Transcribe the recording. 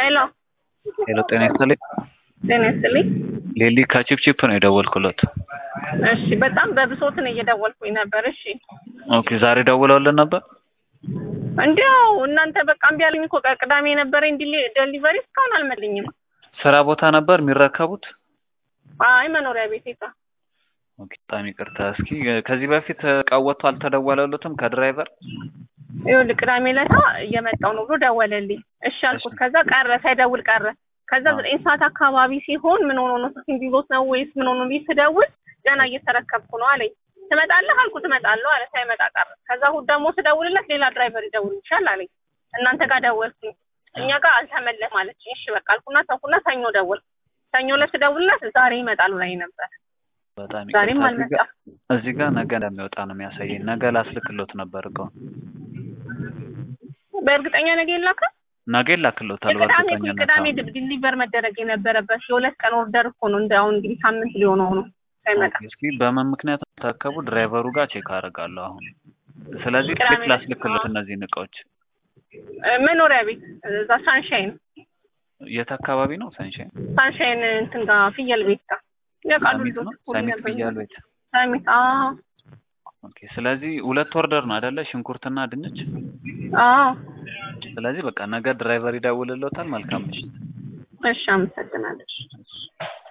ሄሎ ሄሎ ጤና ይስጥልኝ። ጤና ይስጥልኝ። ሌሊ ከቺፕቺፕ ነው የደወልኩለት። እሺ በጣም በብሶትን እየደወልኩኝ ነበር። እሺ ኦኬ ዛሬ ደውለውልን ነበር። እንዲያው እናንተ በቃ እምቢ አለኝ እኮ ቅዳሜ የነበረኝ ዴሊቨሪ እስካሁን አልመልኝም። ስራ ቦታ ነበር የሚረከቡት? አይ መኖሪያ ቤቴ ጋ ኦኬ በጣም ይቅርታ። እስኪ ከዚህ በፊት እቃው ወጥቶ አልተደወለሉትም ከድራይቨር? ይኸውልህ ቅዳሜ ዕለት እየመጣሁ ነው ብሎ ደወለልኝ። እሺ አልኩት። ከዛ ቀረ ሳይደውል ቀረ። ከዛ ዘጠኝ ሰዓት አካባቢ ሲሆን ምን ሆኖ ነው ስልክ ቢዞት ነው ወይስ ምን ሆኖ ብዬ ስደውል ገና እየተረከብኩ ነው አለኝ። ትመጣለህ አልኩት። እመጣለሁ አለ። ሳይመጣ ቀረ። ከዛ እሑድ ደግሞ ስደውልለት ሌላ ድራይቨር ይደውልልሻል አለኝ። እናንተ ጋር ደወልኩኝ። እኛ ጋር አልተመለሰም አለች። እሺ በቃ አልኩና ተውኩና ሰኞ ደወልኩ። ሰኞ ዕለት ስደውልለት ዛሬ ይመጣሉ ላይ ነበር። በጣም ዛሬም ይቅርታ። አልመጣም። እዚህ ጋር ነገ እንደሚወጣ ነው የሚያሳየኝ። ነገ ላስልክሎት ነበር እቃውን። በእርግጠኛ ነገ የላከ ነገ ይላክሎታል ቅዳሜ እኮ በእርግጠኝነት። ቅዳሜ አዎ። ዲሊቨር መደረግ የነበረበት የሁለት ቀን ኦርደር እኮ ነው። እንደ አሁን እንግዲህ ሳምንት ሊሆነው ነው ሳይመጣ። ኦኬ፣ እስኪ በምን ምክንያት ተረከቡ ድራይቨሩ ጋር ቼክ አደርጋለሁ አሁን። ስለዚህ ቅዳሜ ቼክ ላስልክሎት እነዚህን እቃዎች። እ፣ መኖሪያ ቤት እዛ ሳንሻይን የት አካባቢ ነው? ሰንሻይን ሳንሻይን እንትን ጋር ፍየል ቤት ጋር ያውቃሉ ሰሚት ልጆች ነው? እኮ ሰሚት ነበር። ፍያል ቤት። ሰሚት አዎ ኦኬ፣ ስለዚህ ሁለት ኦርደር ነው አይደለ? ሽንኩርትና ድንች። አዎ። ስለዚህ በቃ ነገ ድራይቨር ይደውልሎታል። መልካም ምሽት። እሺ አመሰግናለሁ።